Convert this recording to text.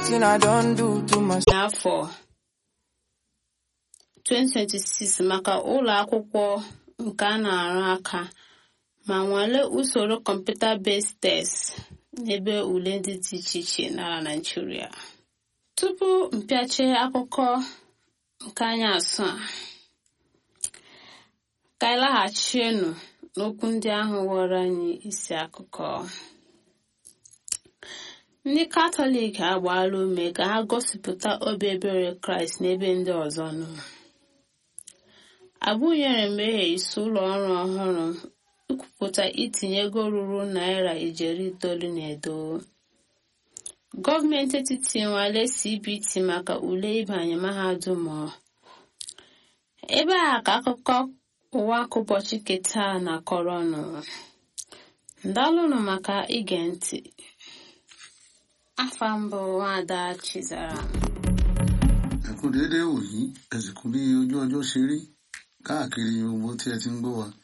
wetin I don do to myself. n'afọ 2026 maka ụlọ akwụkwọ nke a na-arụ aka ma nwalee usoro kọmputa-based test n'ebe ule ndị dị iche iche n'ala Naịjirịa. Tupu mpịache akụkọ nke anyị asụ a ka anyị laghachienụ n'okwu ndị ahụ ghọrọ anyị isi akụkọ. Ndị Katọlik agbaala ume ka ha gosipụta obi ebere Kraịst n'ebe ndị ọzọ nọ. Abụnyere mmehie isi ụlọ ọrụ ọhụrụ ikwupụta itinye ego ruru naira ijeri itoolu na edo. Gọọmenti etiti nwale CBT maka ule ịbanye mahadum ebe a ka akụkọ ụwa nke ụbọchị keta na-akọrọ ọnụ. Ndalụnụ maka ige ntị. Afa mbụ Nwaada Chizara. ẹ kú déédéé wòyí ẹ sì kú bí ojú ọjọ́ ṣe rí káàkiri gbogbo tí ẹ ti ń gbọ́ wa